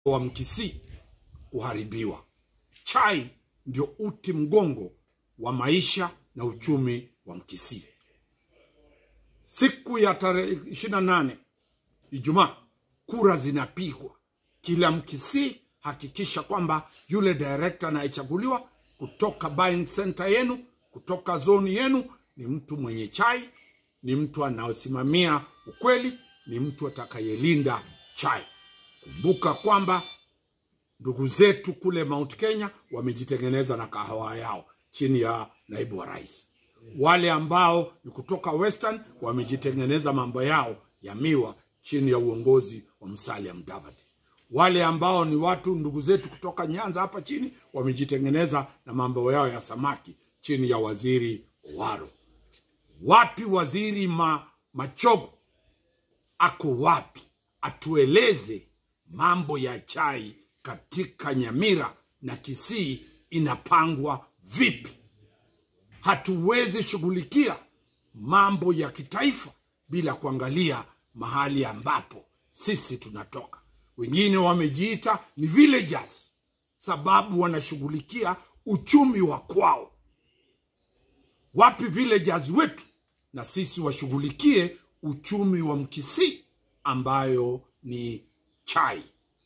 wa Mkisii kuharibiwa. Chai ndio uti mgongo wa maisha na uchumi wa Mkisii. Siku ya tarehe ishirini na nane Ijumaa, kura zinapigwa. Kila Mkisii hakikisha kwamba yule director anayechaguliwa kutoka buying center yenu, kutoka zoni yenu, ni mtu mwenye chai, ni mtu anaosimamia ukweli, ni mtu atakayelinda chai. Kumbuka kwamba ndugu zetu kule Mount Kenya wamejitengeneza na kahawa yao chini ya naibu wa rais. Wale ambao ni kutoka Western wamejitengeneza mambo yao ya miwa chini ya uongozi wa Musalia Mudavadi. Wale ambao ni watu ndugu zetu kutoka Nyanza hapa chini wamejitengeneza na mambo yao ya samaki chini ya waziri Owaro. Wapi waziri ma, Machogo ako wapi? Atueleze mambo ya chai katika Nyamira na Kisii inapangwa vipi? Hatuwezi shughulikia mambo ya kitaifa bila kuangalia mahali ambapo sisi tunatoka. Wengine wamejiita ni villagers sababu wanashughulikia uchumi wa kwao. Wapi villagers wetu? Na sisi washughulikie uchumi wa Mkisii ambayo ni chai.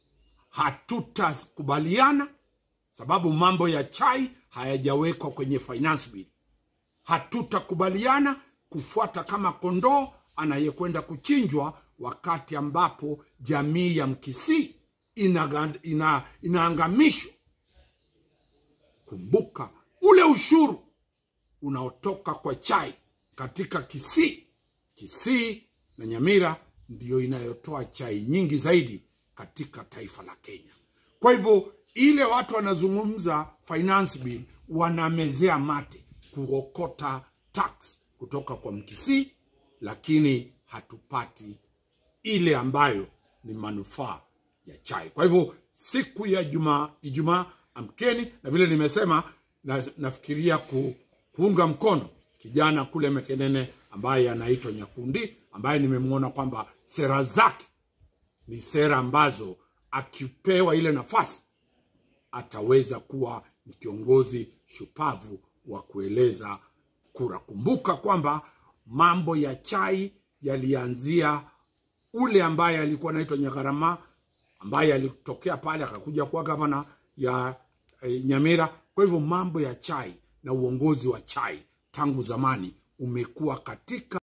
Hatutakubaliana sababu mambo ya chai hayajawekwa kwenye finance bill. Hatutakubaliana kufuata kama kondoo anayekwenda kuchinjwa wakati ambapo jamii ya Mkisii inaga- ina, inaangamishwa. Kumbuka ule ushuru unaotoka kwa chai katika Kisii. Kisii na Nyamira ndiyo inayotoa chai nyingi zaidi katika taifa la Kenya. Kwa hivyo ile watu wanazungumza finance bill, wanamezea mate kuokota tax kutoka kwa Mkisii, lakini hatupati ile ambayo ni manufaa ya chai. Kwa hivyo siku ya Ijumaa, Ijumaa amkeni, na vile nimesema na, nafikiria ku, kuunga mkono kijana kule Mekenene ambaye anaitwa Nyakundi, ambaye nimemwona kwamba sera zake ni sera ambazo akipewa ile nafasi ataweza kuwa ni kiongozi shupavu wa kueleza kura. Kumbuka kwamba mambo ya chai yalianzia ule ambaye alikuwa anaitwa Nyagarama ambaye alitokea pale akakuja kuwa gavana ya eh, Nyamira. Kwa hivyo mambo ya chai na uongozi wa chai tangu zamani umekuwa katika